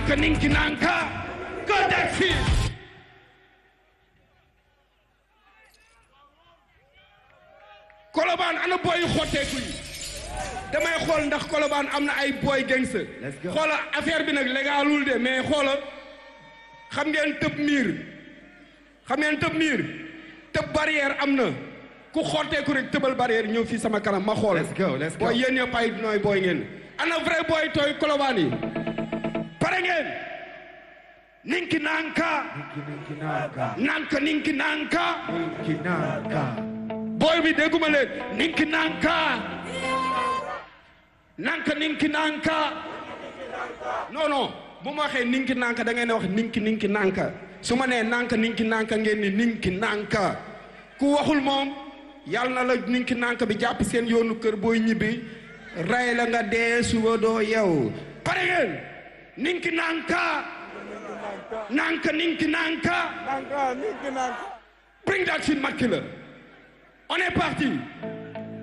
nanka ninki nanka go taxi kolobaan ana booy xotteeku yi damay xool ndax kolobaan am na ay booy gangster Let's go. xoola affaire bi nag légalul de mais xoola xam ngeen tëb miir xam ngeen tëb miir tëb barrière am na ku xotteeku rek tëbal barrière ñëw fii sama kanam ma xool Let's go, let's go. booy yéen ñëpp ay nooy booy ngeen ana vrai booy tooy kolobaan yi pare ngeen ninki nanka Ninki nanka. nanka ninki nanka Ninki nanka. booy bi dégguma leen ninki nanka nanka ninki nanka non non bu ma waxee ninki nanka da ngeen di wax ninki ninki nanka su ma nee nanka ninki nanka ngeen ni ninki nanka ku waxul moom yàlla na la ninki nanka bi jàpp seen yoonu kër booy ñibbi rey la nga dee suba doo yow pare ngeen ninki nanka nanka ninki nanka Nanka, ninki nanka. bring that shit Macky la on est parti